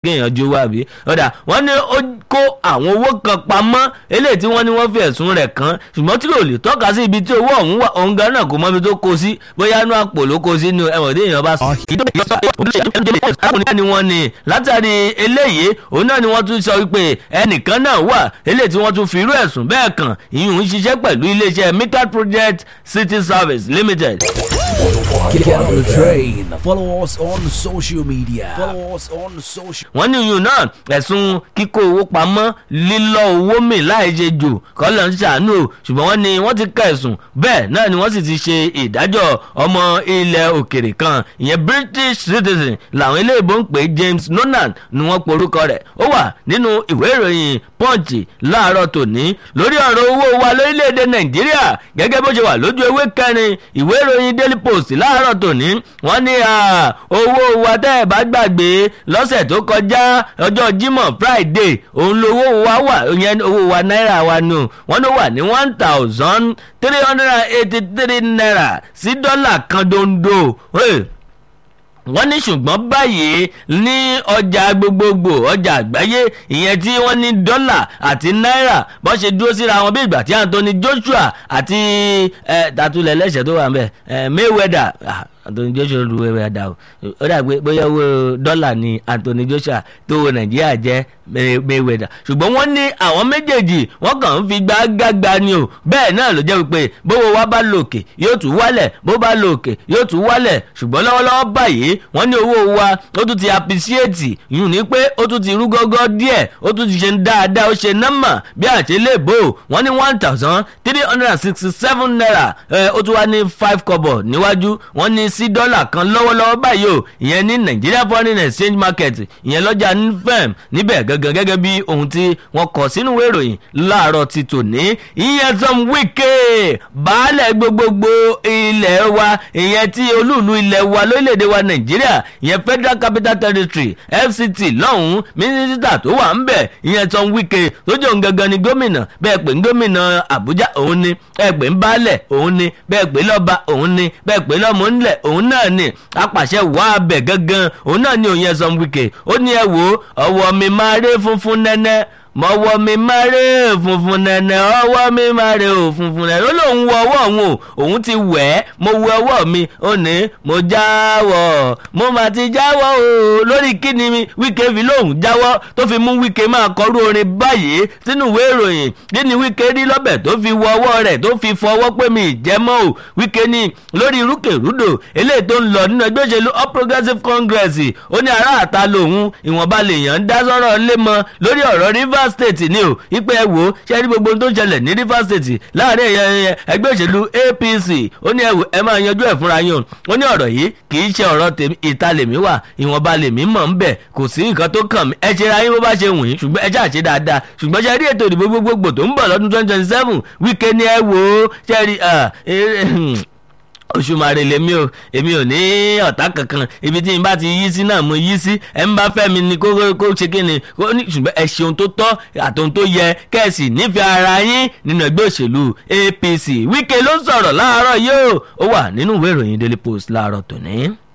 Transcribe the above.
kéèyàn jó wá bí ọ̀dà wọ́n ní ó kó àwọn owó kan pamọ́ eléyìí tí wọ́n ní wọ́n fi ẹ̀sùn rẹ̀ kàn ṣùgbọ́n tí kò lè tọ́ka sí ibi tí owó ọ̀hún wà òun gan náà kò mọ ibi tó kó sí bóyá inú àpò ló kó sí nínú ẹ̀wọ̀n tí èèyàn bá sọ. ni wọ́n ní látàrí eléyìí òun náà ni wọ́n tún sọ wípé ẹnìkan náà wà eléyìí tí wọ́n tún fi irú ẹ̀sùn bẹ́ẹ̀ kàn ìyún ń ṣiṣẹ́ pẹ̀lú iléeṣẹ́ Mikat Project City Service Limited. Get on the train. Follow us on social media. Follow us on social. wọ́n ní iyùn náà ẹ̀sùn kíkó owó pamọ́ lílọ́ owó mi láì ṣe jù kọ́lọ̀ ń ṣàánú o ṣùgbọ́n wọ́n ní wọ́n ti ka ẹ̀sùn bẹ́ẹ̀ náà ni wọ́n sì ti ṣe ìdájọ́ ọmọ ilẹ̀ òkèrè kan ìyẹn British citizen làwọn iléèbó ń pè James Nonan ni wọ́n porúkọ rẹ̀ ó wà nínú ìwé ìròyìn Punch láàárọ̀ tòní lórí ọ̀rọ̀ owó wa lórílẹ̀‐èdè Nàìjíríà gẹ́gẹ́ bó ṣe wà lójú ewé kẹrin ìwé ìròyìn Daily Post láàárọ̀ tòní wọ́n ní owó wa tẹ́ ẹ̀ bá gbàgbé lọ́sẹ̀ tó kọjá ọjọ́ Jímọ̀ Friday òun lówó wa wà ìyẹn owó wa náírà wa nù wọ́n ló wà ní one thousand three hundred and eighty three naira sí dọ́là kan dondo. Hey wọ́n ní ṣùgbọ́n báyìí ní ọjà gbogbogbò ọjà àgbáyé ìyẹn tí wọ́n ní dọ́là àti náírà bọ́n ṣe dúró síra wọn bí ìgbà tí Anthony Joshua àti tatulẹ̀ lẹ́sẹ̀ tó wà ń bẹ̀ Mayweather Anthony Joshua lu Mayweather o ó dàgbé bóyá owó dọ́là ni Anthony Joshua tó wo Nàìjíríà jẹ́ Mayweather ṣùgbọ́n wọ́n ní àwọn méjèèjì wọ́n kàn ń fi gbágbágbá ni o bẹ́ẹ̀ náà ló jẹ́ wípé bówó wa bá lòkè yóò tún wálẹ̀ bó bá lòkè yóò tún wálẹ̀ ṣùgbọ́n lọ́wọ́lọ́wọ́ báyìí wọ́n ní owó wa ó tún ti appreciate yìí ní pé ó tún ti rú gọ́gọ́ díẹ̀ ó tún ti ṣe dáadáa ó ṣe nọ́mà bí àṣelébò wọ́n ní one thousand three hundred and sixty seven naira ó tún wá ní five kọ́bọ̀ níwájú wọ́n ní sí dọ́là kan lọ́wọ́lọ́wọ́ báyìí o ìyẹn ní Nigeria foreign exchange market ìyẹn lọ́jà nfm níbẹ̀ gangan gẹ́gẹ́ bí ohun tí wọ́n kọ sínú ìwé ìròyìn láàárọ̀ ti tòní ìyẹn Tom Wike baálẹ̀ gbogbogbò ilẹ̀ wa ìyẹn tí olúùlú ilẹ̀ wa lórílẹ̀‐èdè wa Nàìjíríà ìyẹn Federal Capital Territory FCT lọ́hùn-ún mínísítà tó wà ń bẹ̀ ìyẹn Tom Wike tó jẹ́ òun gangan ni gómìnà bẹ́ẹ̀ pé gómìnà Àbújá òun ni bẹ́ẹ̀ pé ń baálẹ̀ òun ni bẹ́ẹ̀ pé lọ́ba òun ni bẹ́ẹ̀ pé lọ́mọ ńlẹ̀ òun náà ni apàṣẹ wà á bẹ̀ gangan òun náà ni òun yẹn Tom Wike ó ní ẹ wo ọwọ́ mi máa ré funfun nẹ́nẹ́ mọ̀wọ́ mi máa ré funfun nẹ̀nẹ̀ ọwọ́ mi máa ré funfun nẹ̀nẹ̀ ó lóun wọ ọwọ́ òun o òun ti wẹ̀ ẹ́ mo wọ ọwọ́ mi ó ní mo jáwọ́ mo mà ti jáwọ́ o lórí kíni mi Wike fi lóun jáwọ́ tó fi mú Wike máa kọrú orin báyìí sínú ìwé ìròyìn kíni Wike rí lọ́bẹ̀ tó fi wọ ọwọ́ rẹ̀ tó fi fọwọ́ pé mi ìjẹ́mọ́ o Wike ní lórí rúkèrúdò eléyìí tó ń lọ nínú ẹgbẹ́ òṣèlú All Progressives Congress ó ní aráàta lòun ìwọ̀nba lèèyàn ń dá sọ́rọ̀ lé mọ́ lórí ọ̀rọ̀ Rivers Rivers State ni o ipe ẹ wò ó ṣe rí gbogbo ohun tó ń ṣẹlẹ̀ ní Rivers State láàrin ẹgbẹ́ òṣèlú APC ó ní ẹ wò ẹ máa yanjú ẹ̀ fúnra yín o ó ní ọ̀rọ̀ yìí kì í ṣe ọ̀rọ̀ tèmi ìta lèmi wà ìwọ̀nba lèmi mọ̀ ń bẹ̀ kò sí nǹkan tó kàn mí ẹ ṣe ra yín bó bá ṣe wù yín ṣùgbọ́n ẹ ṣáà ṣe dáadáa ṣùgbọ́n ṣe rí ètò ìdìbò gbogbogbò tó ń bọ̀ lọ́dún twenty twenty seven Wike ni ẹ wò ó ṣe rí oṣùmàrè lèmi o èmi ò ní ọ̀tá kankan ibi tí n bá ti yí sí náà mo yí sí ẹ ń bá fẹ́ mi ni kó kó ṣe kí ni ṣùgbọ́n ẹ ṣe ohun tó tọ́ àtòhun tó yẹ kẹ́ẹ̀sì nífẹ̀ẹ́ ara yín nínú ẹgbẹ́ òṣèlú APC Wike ló ń sọ̀rọ̀ láàárọ̀ yìí ó wà nínú ìwé ìròyìn Daily Post láàárọ̀ tòní.